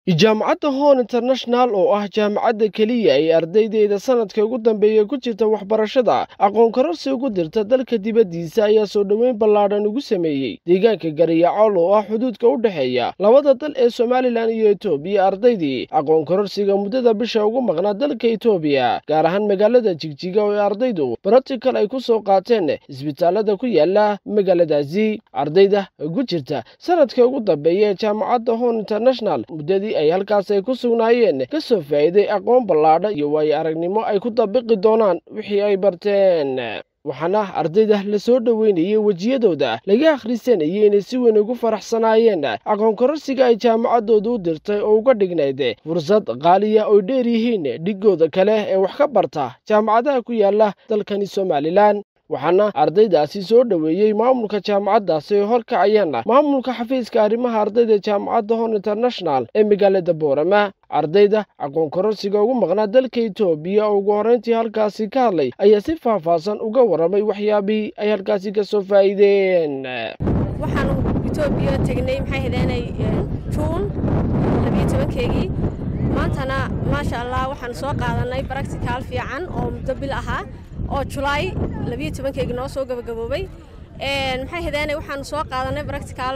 jaamacadda hon international oo ah jaamacadda keliya ay ardaydeeda sanadka ugu dambeeya ku jirta waxbarashada aqoon kororsi ugu dirta dalka dibaddiisa ayaa soo dhoweyn ballaadhan ugu sameeyey deegaanka gariyacool oo ah xuduudka u dhexeeya labada dal ee somalilan iyo etoobiya ardaydii aqoon kororsiga muddada bisha ugu maqnaa dalka etoobiya gaar ahaan magaalada jigjiga oo ay ardaydu brotikal ay ku soo qaateen isbitaalada ku yaala magaaladaasi ardayda ku jirta sanadka ugu dambeeya ee jaamacadda hon international muddadii ay halkaas ay ku sugnaayeen ka soo faa'iiday aqoon ballaadha iyo waayo aragnimo ay ku dabiqi doonaan wixii ay barteen waxaana ardayda la soo dhoweynayay wejiyadooda laga akhrisanayay inay si weyn ugu faraxsanaayeen aqoon kororsiga ay jaamacaddooda u dirtay oo uga dhignayd fursad qaaliya oy dheer yihiin dhigooda kale ee wax ka barta jaamacadaha ku yaala dalkani somalilan waxaana ardaydaasi soo dhoweeyey maamulka jaamacaddaasi oo horkacayaan maamulka xafiiska arrimaha ardayda jaamacadda hon international ee magaalada boorama ardayda aqoon kororsiga ugu maqnaa dalka etoobiya oo ugu horrayntii halkaasi ka hadlay ayaa si faahfaahsan uga warramay waxyaabihii ay halkaasi ka soo faa'iideen waxaanu etoobiya tegnay maxay hadeenay juun labiyo tobankeegii maantana maasha allah waxaanu soo qaadanay baracticaal fiican oo muddo bil ahaa oo julaay labiyo tobankeygii noo soo gabagaboobay maxay hadeenay waxaanu soo qaadanay baracticaal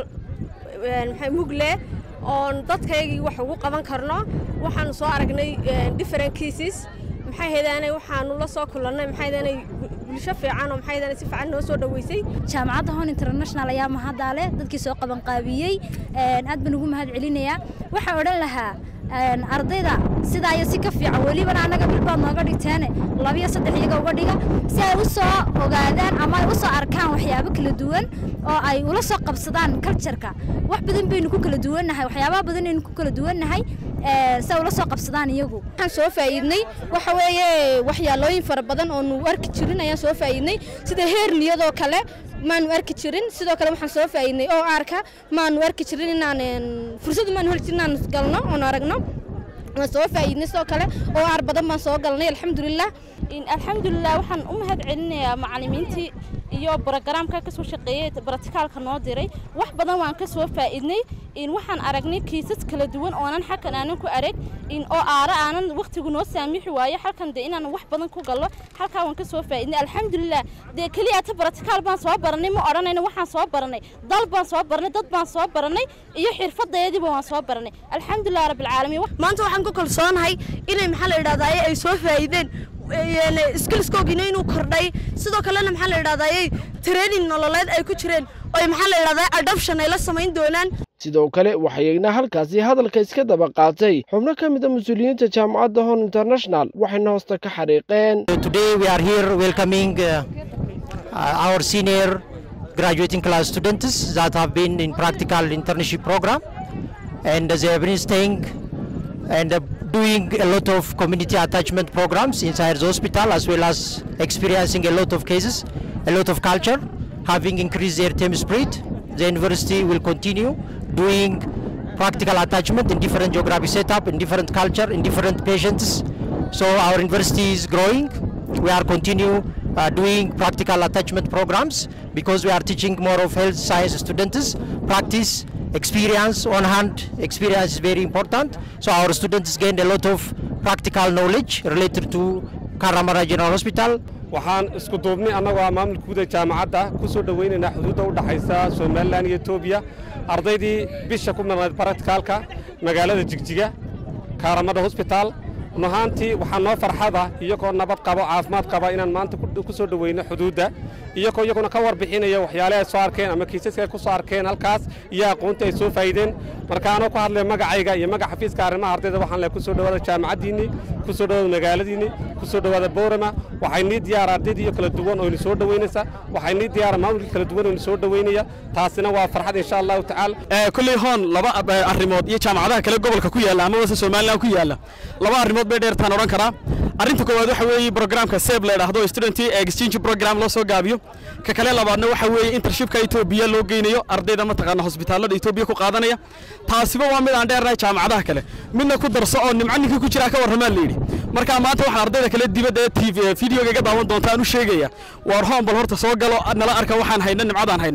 maxay mugle oon dadkaygii wax ugu qaban karno waxaanu soo aragnay different cases maxay hadeenay waxaanu la soo kulannay maxay hadeenay bulsho fiican oo maxay hadeenay si fiican noo soo dhoweysay jaamacadda hon international ayaa mahaddaale dadkii soo qabanqaabiyey aad baan ugu mahad celinayaa waxaan odhan lahaa ardayda sidaa iyo si ka fiican welibana annaga bil baad nooga dhigteene labiyo saddex iyaga uga dhiga si ay u soo ogaadaan ama ay u soo arkaan waxyaabo kala duwan oo ay ula soo qabsadaan cultureka wax badan baynu ku kala duwannahay waxyaabaha badan aynu ku kala duwannahay si ay ula soo qabsadaan iyagu waxaan soo faa'iidnay waxa weeye waxyaalooyin fara badan oo nu arki jirin ayaan soo faa'iidnay sida heerniyadoo kale maanu arki jirin sidoo kale waxaan soo faa'iidnay oo aarka maanu arki jirin inaan fursad maanu heli jirin inaan galno oon aragno waan soo faa'iidnay sidoo kale oo aar badan baan soo galnay alxamdulilah alxamdulilah waxaan u mahad celinayaa macallimiintii iyo brogaraamka ka soo shaqeeyey baratikaalka noo diray wax badan waan ka soo faa'iidnay in waxaan aragnay kiisas kala duwan oonan xalkan aanan ku arag in oo aara aanan wakhtigu noo saamixi waayo halkan dee inaan wax badan ku gallo halkaa waan ka soo faa'iidnay alxamdulilah dee keliya ta baratikaal baan soo baranay ma odhanayna waxaan soo baranay dal baan soo baranay dad baan soo baranay iyo xirfadeediiba waan soo baranay alxamdulilah rabbilcaalamiin maanta waxaan ku kalsoonahay inay maxaa la idhahdaa ay soo faa'iideen skillskoogina inuu kordhay sidoo kalena maxaa la idhahdaa training nololeed ay ku jireen oo maxaa la idhahdaa adoption ay la samayn doonaan sidoo kale waxayagna halkaasi hadalka iska daba qaatay xubno ka mid a mas-uuliyiinta jaamacadda hon international waxayna hoosta ka xariiqeen today we are here welcoming uh, our senior graduating class students that have been in practical internship program and they have been staying and uh, doing a lot of community attachment programs inside the hospital as well as experiencing a lot of cases, a lot of culture, having increased their team spirit. The university will continue doing practical attachment in different geographic setup, in different culture, in different patients. So our university is growing. We are continue uh, doing practical attachment programs because we are teaching more of health science students, practice, experience on hand experience is very important so our students gained a lot of practical knowledge related to karamara general hospital waxaan isku duubnay annagoo ah maamulka guud ee jaamacadda ku soo dhowaynaynaa xuduudda u dhaxaysa somalilan iyo etoobiya ardaydii bisha ku maqnayd baratikaalka magaalada jigjiga kaaramada hosbitaal run ahaantii waxaa noo farxada iyagoo nabad qabo caafimaad qaba inaan maanta ku soo dhoweyno xuduudda iyagoo iyaguna ka warbixinaya waxyaalaha ay soo arkeen ama kiisaska ay ku soo arkeen halkaas iyo aqoontii ay soo faa'iideen marka anoo ku hadlay magacayga iyo magaca xafiiska arrimaha ardayda waxaan leh ku soo dhowaada jaamacaddiinnii ku soo dhowaada magaaladiinnii ku soo dhowaada boorama waxay nii diyaara ardaydii iyo kala duwan oo ini soo dhoweynaysa waxay nii diyaara maamulkii kala duwan oo ini soo dhoweynaya taasina waa farxad insha allahu tacaala kolley hoon laba arrimood iyo jaamacadaha kale gobolka ku yaalla ama wase somaliland ku yaalla laba arrimood bay dheertaan odhan karaa arrinta koowaad waxa weeye programka seb la yidhaahdo student exchange program loo soo gaabiyo ka kale labaadna waxa weeye intershipka etoobiya loo geynayo ardayda mataqaana hosbitaallada etoobiya ku qaadanaya taasiba waa mid aan dheernahay jaamacadaha kale midna ku darso oo nimco ninkii ku jiraa ka warramaa la yidhi marka maanta waxaan ardayda kale dibadda ee tv videoga iga daawan doonta aan u sheegaya waar hoon bal horta soo galo nala arka waxaan hayno nimcadaan hayno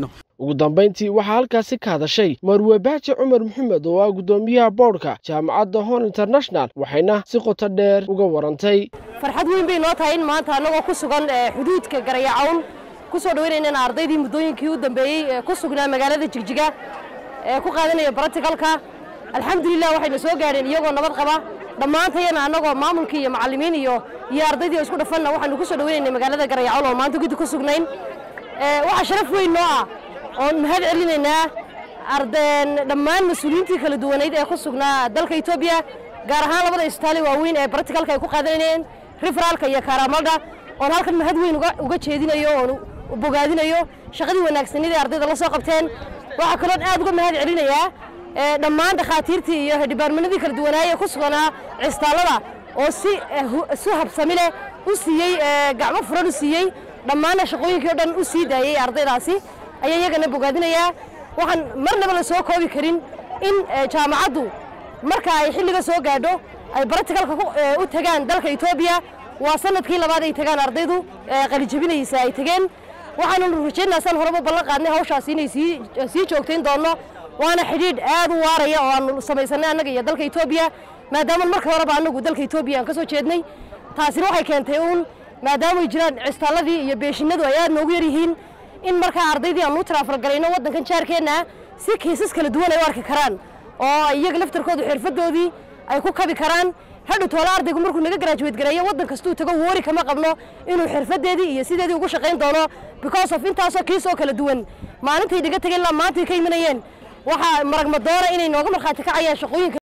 ugu dambayntii waxaa halkaasi ka hadashay marwe baaji cumar maxamed oo ah guddoomiyaha boodhka jaamacadda hon international waxayna si qoto dheer uga warantay farxad weyn bay noo tahay in maanta annagoo ku sugan xuduudka garayacawn ku soo dhaweynaynan ardaydii muddooyinkii u dambeeyey ee ku sugnaa magaalada jigjiga ee ku qaadanaya baratikalka alxamdulilah waxayna soo gaadheen iyagoo nabad qaba dhammaantayana annagoo maamulkii iyo macallimiin iyo iyo ardaydii oo isku dhafanna waxaanu ku soo dhaweynaynay magaalada garayacawn oo maanta guddi ku sugnayn waxaa sharaf weyn noo ah oon mahad celinaynaa ardeen dhammaan mas-uuliyiintii kala duwaneyd ee ku sugnaa dalka etoobiya gaar ahaan labada isbitaali waaweyn ee baratikalka ay ku qaadanayeen riferaalka iyo kaaramalda oon halkan mahad weyn uga jeedinayo oon bogaadinayo shaqadii wanaagsanidii ardayda la soo qabteen waxaa kaloon aad uga mahad celinayaa dhammaan dhakhaatiirtii iyo dhibaarmanadii kala duwanaaye ku suganaa cisbitaallada oo si si habsami leh u siiyey gacmo furan u siiyey dhammaanna shaqooyinkii o dhan u sii daayey ardaydaasi ayaa iyagana bogaadinayaa waxaan marnaba la soo koobi karin in jaamacaddu marka ay xilliga soo gaadho ay baratikalka u tagaan dalka etoobiya waa sanadkii labaad ay tagaan ardaydu qalijabinaysa ay tegeen waxaanu rajaynaa saan horeba ballan qaadnay hawshaasi inay sii joogtayn doonno waana xidhiidh aad u waaraya oo aanu samaysanay annaga iyo dalka etoobiya maadaama marka horeba annagu dalka etoobiya aan ka soo jeednay taasina waxay keentay uun maadaamay jiraan cistaalladii iyo beeshinadu ay aad noogu yar yihiin in markaa ardaydii aanu u taraafalgalayno waddankan jaarkeenna si kiisas kala duwan ay u arki karaan oo iyaga laftarkoodu xirfadoodii ay ku kabi karaan hadhu toole ardaygu markuu naga garaajuweed gareeyo waddan kastuu tago woori kama qabno inuu xirfadeedii iyo sideedii ugu shaqayn doono because of intaasoo kiis oo kala duwan maalintay naga tegeen ilaa maantay ka imanayeen waxaa maragmadoona inay nooga markhaati kacayaan shaqooyinka